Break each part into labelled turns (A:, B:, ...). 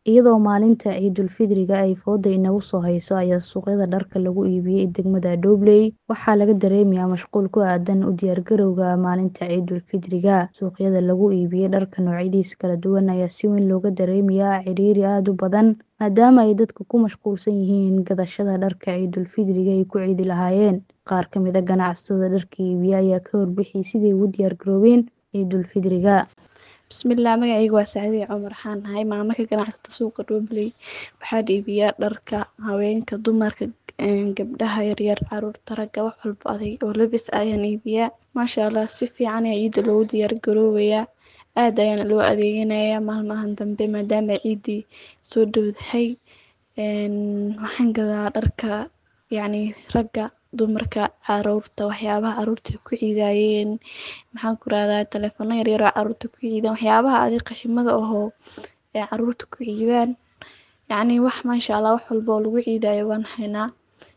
A: Iyadoo maalinta Ciidulfidriga ay fooda inagu soo hayso ayaa suuqyada dharka lagu iibiyay degmada Dobley waxaa laga dareemayaa mashquul ku aadan u diyaargarowga maalinta Ciidulfidriga. Suuqyada lagu iibiyo dharka noocyadiisa kala duwan ayaa si weyn looga dareemayaa ciriiri aad u badan maadaama ay dadku ku mashquulsan yihiin gadashada dharka Ciidulfidriga ay ku ciidi lahaayeen. Qaar ka mid ah ganacsatada dharka iibiya ayaa ka warbixiyay sidii ay ugu diyaargaroobeen Ciidulfidriga.
B: Bismillah magacayga waa Sacdiya Cumar waxaan ahay maamo ka ganacsata suuqa Dobley waxaan iibiyaa dharka haweenka dumarka gabdhaha yaryar caruurta ragga wax walbo adeeg oo labis ayaan iibiyaa maasha Allah si fiican ayaa ciida loogu diyaar garoobayaa aad ayaana loo adeeganayaa maalmahan dambe maadaama ciidii soo dhowdahay waxaan gadaa dharka yacni ragga dumarka caruurta waxyaabaha caruurta ku ciidayeen maxaan ku rahdaa taleefano yaryar oo caruurta ku ciidaan waxyaabaha adeeg qashimada ahoo ee caruurta ku ciidaan yacni wax maasha Allah wax walbo oo lagu ciidayo waan haynaa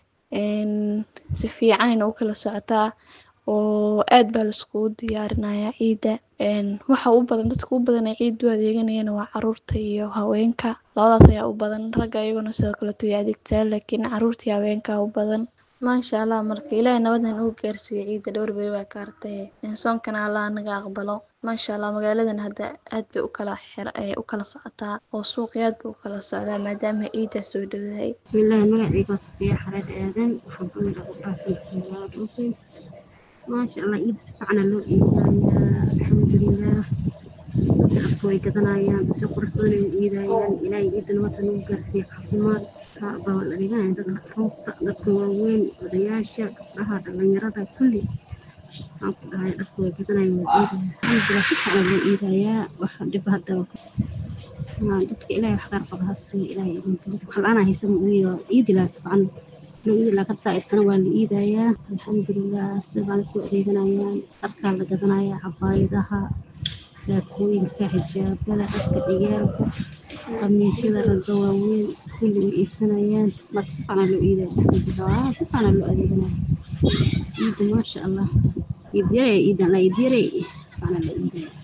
B: si fiican ayayna u kala socotaa oo aad baa la iskugu diyaarinayaa ciida waxa u badan dadka u badan ee ciida u adeeganayana waa caruurta iyo haweenka labadaas ayaa u badan ragga iyaguna sidoo kaleeto way adeegtaan laakiin caruurta iyo haweenka u badan maasha Allah marka ilaahay nabad ha nagu gaarsiiyo ciida dhowr beri baa ka hartay soonkana Allah naga aqbalo maasha Allah magaaladan hadda aad bay u kala xir u kala socotaa oo suuqi aad buu u kala socdaa maadaama ciida soo dhowdahay
C: bismillah magacayga waa Safiya Xareed Aadan waxaan ka mid ah gabdhaha Dobley maasha Allah ciida si fiican loo iibinayaa alxamdulillah dadka way gadanayaan si qurux badan ay u iidayaan ilaahay ciida nabad ha nagu gaarsiiyo caafimaad baa la adeeganaya dadka caruurta dadka waaweyn odayaasha gabdhaha dhalinyarada kulli waxaan ku dhahay dharka way gadanayaan way iidayaan alxamdulillah si fiican loo iidayaa wax dhib hadda dadka ilaahay wax gaar qaba ha siiyo ilaahay idinka wax la-aan haysa ma uuyo ciidi lahaa si fiican loo iidi lahaa kad saa'idkana waa la iidayaa alxamdulillah si fiican ku adeeganayaan dharkaa la gadanayaa cabaayadaha saakooyinka xijaabada dharka ciyaalka khamiisyada ragga waaweyn kulli way iibsanayaan marka si fiican loo iidaya alxamdulillah si fiican loo adeeganaya ciida maasha allah ciid yaray ciidan la ciid yaray si fiican la iidaya